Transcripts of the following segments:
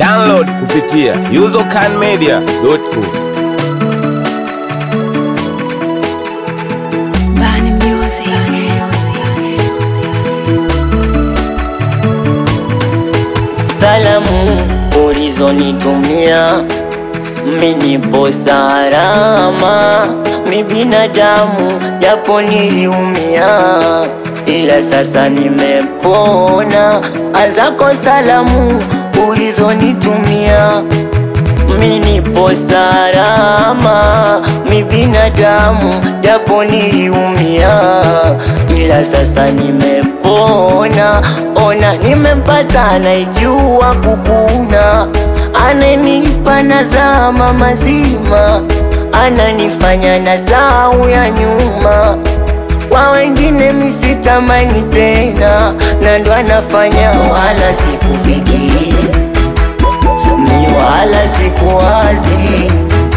Download kupitia usercanmedia.com. Bani Music. Salamu ulizonitumia minipo salama, mi binadamu japo niliumia, ila sasa nimepona. Azako salamu ulizonitumia minipo salama, mi binadamu japo niliumia, ila sasa nimepona. Ona nimempata anaijua kukuna, ananipa nazama mazima, ananifanya na sau ya nyuma kwa wengine misitamani tena, na ndo anafanya wala sikufikiri mi wala sikuwazi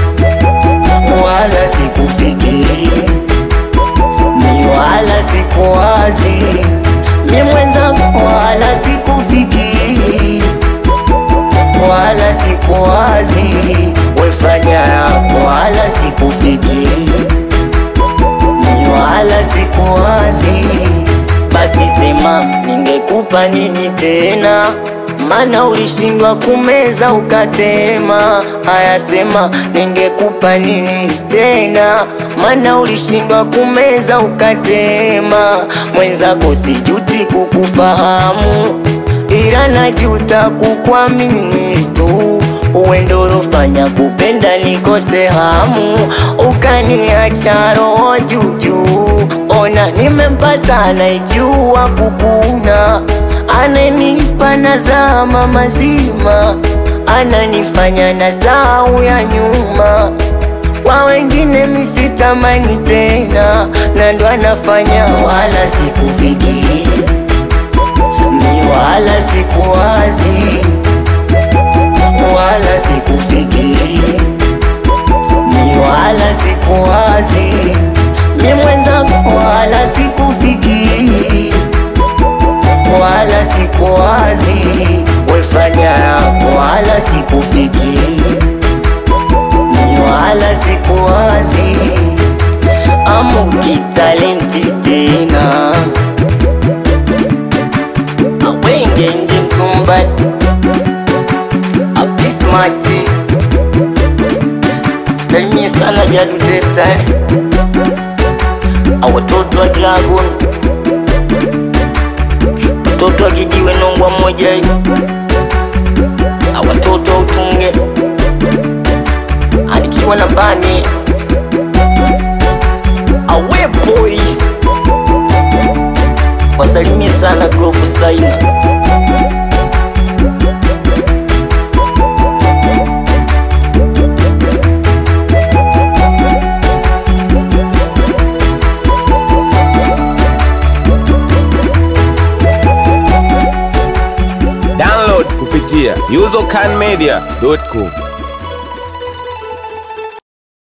wala sikufikiri mi wala sikuwazi mi mwenzangu wala sikufikiri wala sikuwazi wefanya yako wala sikufikiri mi wala sikuwazi basi sema ningekupa nini tena mana ulishindwa kumeza ukatema. Haya sema ningekupa nini tena, mana ulishindwa kumeza ukatema. Mwenzako sijuti kukufahamu, ila najuta kukuamini tu uwendorofanya kupenda nikose hamu, ukaniacha roho juujuu. Ona nimempata anaijua kukuna ananipa nazama mazima, ananifanya na sau ya nyuma. Kwa wengine misitamani tena, na ndo anafanya wala sikufikiri, mi wala sikuwazi, wala sikufikiri, mi wala sikuwazi, mi mwenzangu wala sikufikiri wala sikuwazi, wefanya yako wala sikufikiri, mi wala sikuwazi, amuki talenti tena awenge nje mtumba apismati salimie sana Jadu Testa eh. awatoto wa Dragon watoto wa kijiwe nongwa mmoja hivi na watoto wa utunge anikiwa na bani awepoi wasalimie sana Globu Saina Download kupitia usercanmedia.com.